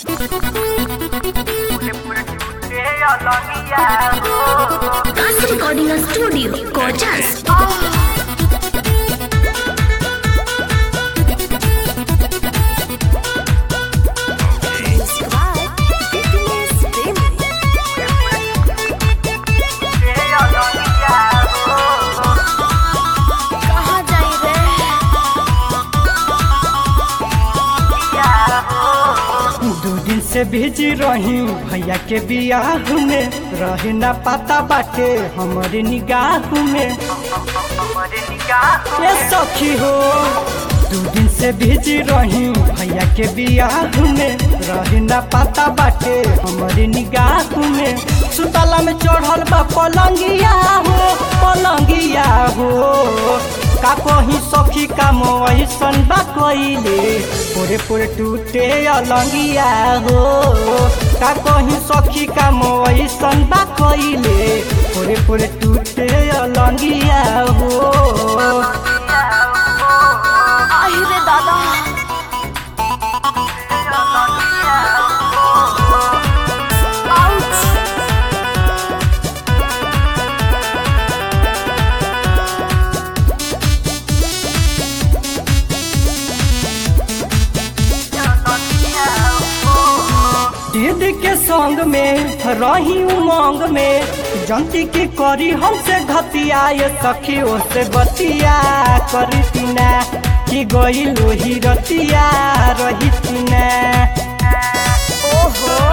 Dance Recording Studio, Gorgeous. कहाँ जाई रे दू दिन से भेजी रही भैया के बियाह में रहे ना पता बाटे हमारे निगाह में ये सखी हो दू दिन से भेजी रही भैया के बियाह में रहे ना पता बाटे हमारे निगाह में सुतला में चढ़ल बा पलंगिया हो पलंगिया हो का कहीं सखी का मोसन बा कइले पूरे पूरे टूटे अलंगिया हो का कहीं सखी का मोसन बा कइले पूरे पूरे टूटे अलंगिया हो आहि रे दादा आउच दीदी के संग में रही उमंग में जनती की करी हमसे घतिया ये सखी से बतिया करी तीना कि गई लोही रतिया रही तीना ओहो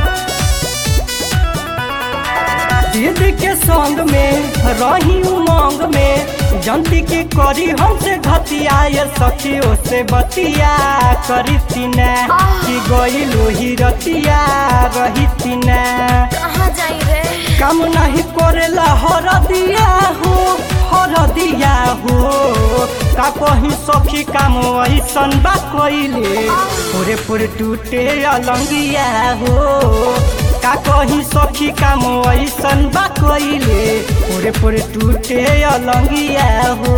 दीदी के संग में रही उमंग में जनती की करी हमसे घतिया ये सखी से बतिया करी तीना कि गई लोही रतिया रही तीना कहाँ जाई रे काम नहीं करेला हर दिया हो हर दिया हो का कहीं सखी काम ऐसन बा कइले पूरे पूरे टूटे अलंगिया हो का कहीं सखी काम ऐसन बा कइले पूरे पूरे टूटे अलंगिया हो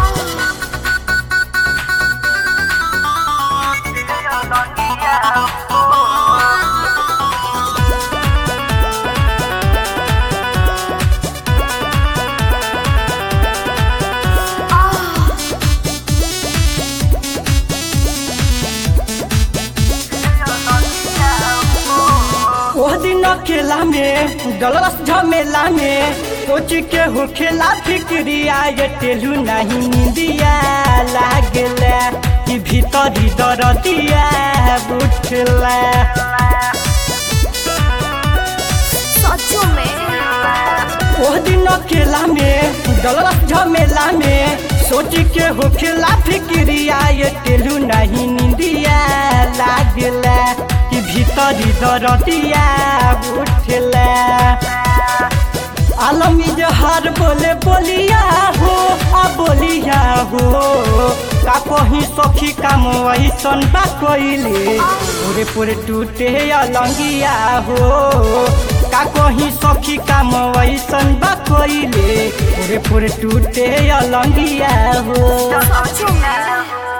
ओह दिन अकेला में डलरस झमेला में सोच के हो खेला फिक्रिया ये टेलू नहीं निंदिया लागला कि भीतरी दरदिया उठला सचो में ओह दिन अकेला में डलरस झमेला में सोच के हो खेला फिक्रिया ये टेलू नहीं निंदिया लागला कि भीतरी दरदिया उठला आलमी जहर बोले बोलिया हो आ बोलिया हो का कहीं सखी काम ऐसन बा कइले पूरे पूरे टूटे अलंगिया हो का कहीं सखी काम ऐसन बा कइले पूरे पूरे टूटे अलंगिया हो सचो में